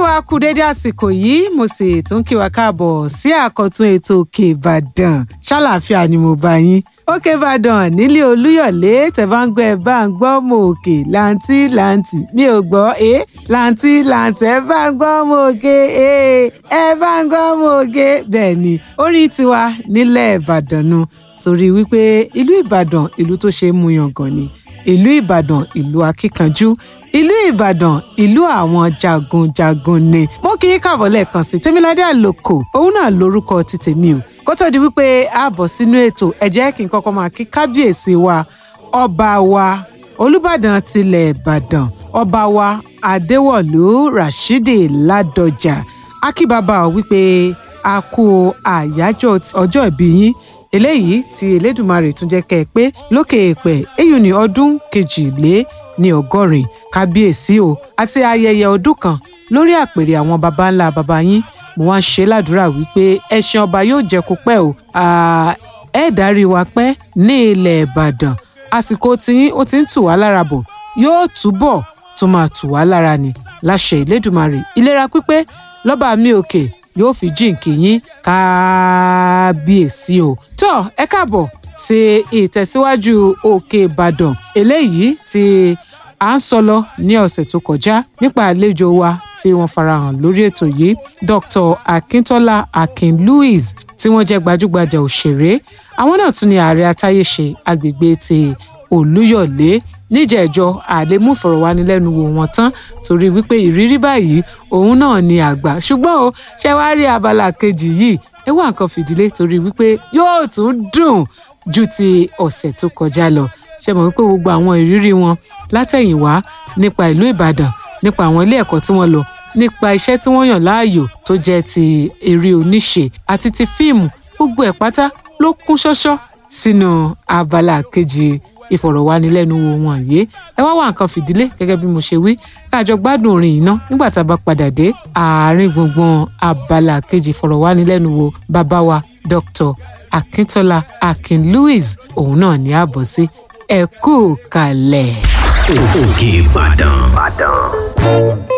wa kú dédé àsìkò yìí mo sì tún kí wa káàbọ̀ sí àkọ́tún ètò òkè ìbàdàn ṣàlàáfíà ni mo bá yín òkè ìbàdàn nílé olúyọ̀lé tẹ̀bángbẹ́ ẹ̀ bá ń gbọ́ mọ òkè làǹtí làǹtí mi ò gbọ́ ẹ làǹtí làǹtí ẹ bá ń gbọ́ mọ òkè ẹ ẹ bá ń gbọ́ mọ òkè bẹ́ẹ̀ ni orí tiwa nílẹ̀ ìbàdàn nu torí wípé ìlú ìbàdàn ìlú tó ṣe é mú yangàn ni ìlú ìbàdàn ìlú akíkanjú ìlú ìbàdàn ìlú àwọn jagunjagun ni mo kì í kàbọ̀ lẹ́ẹ̀kan sí tèmiládé àlòkò òun náà lórúkọ ti tèmi o kó tó di wípé a bọ̀ sínú ètò ẹ jẹ́ kí n kọ́kọ́ máa kí kábíyèsí wa ọba wa olùbàdàn tilẹ̀ ìbàdàn ọba wa adéwọ̀lú rashidi ládọjà akíbàbà ò wípé a kú àyájọ́ ọjọ́ ìbí yín eléyìí tí elédùnmarè tún jẹ́ kẹ́ ẹ pé lókè èèpẹ̀ èyí ni ọdún kejìlé ní ọgọ́rin kábíyèsí o àti ayẹyẹ ọdún kan lórí àpèrè àwọn baba ńlá baba yín mo wá ń ṣe ládùúrà wípé ẹṣin ọba yóò jẹ kó pẹ́ o ẹ dárí wa pẹ́ ní ilẹ̀ ìbàdàn àsìkò tí ó ti ń tù wá lára bọ̀ yóò túbọ̀ tó máa tù wá lára ni láṣẹ ìlédùmarè ìlera pípé lọ́ba mi òkè yóò fi jíǹkì yín kábíyèsí o tó ẹ káàbọ̀ sí ìtẹ̀síwájú òkè ìbàdàn eléyìí tí à ń sọ lọ ní ọ̀sẹ̀ tó kọjá nípa àlejò wa tí wọ́n farahàn lórí ètò yìí dr akintola akin louis tí wọ́n jẹ́ gbajúgbajà òṣèré àwọn náà tún ní ààrẹ atáyéṣe agbègbè ti olúyọ̀lé níjẹ̀ẹ́jọ́ àlèmú ìfọ̀rọ̀wánilẹ́nuwò wọn tán torí wípé ìrírí báyìí òun náà ni àgbà ṣùgbọ́n o ṣe wá rí abala kejì yìí ẹ wá nǹkan fìdílé torí wípé yóò tún dùn ju ti ọ̀sẹ̀ tó kọjá lọ ṣe mọ̀ wípé gbogbo àwọn ìrírí wọn látẹ̀yìnwá nípa ìlú ìbàdàn nípa àwọn ilé ẹ̀kọ́ tí wọ́n lọ nípa iṣẹ́ tí wọ́n yàn láàyò tó jẹ́ ti eré oníṣe àti ti fíìmù gbogbo ẹ̀ pátá ló kún ṣọ́ṣọ́ sínú abala kejì ìfọ̀rọ̀wánilẹ́nuwò wọn yìí ẹ wá wá nǹkan fìdílé gẹ́gẹ́ bí mo ṣe wí káàjọ gbádùn orin iná nígbà tá a bá padà dé àárín gbùngbùn abala kejì ìfọ̀rọ̀wánilẹ́nuwò bàbá wa dr akíntola akin louis òun náà ní àbọ̀ sí ẹ kú kalẹ̀. òkè ìbàdàn.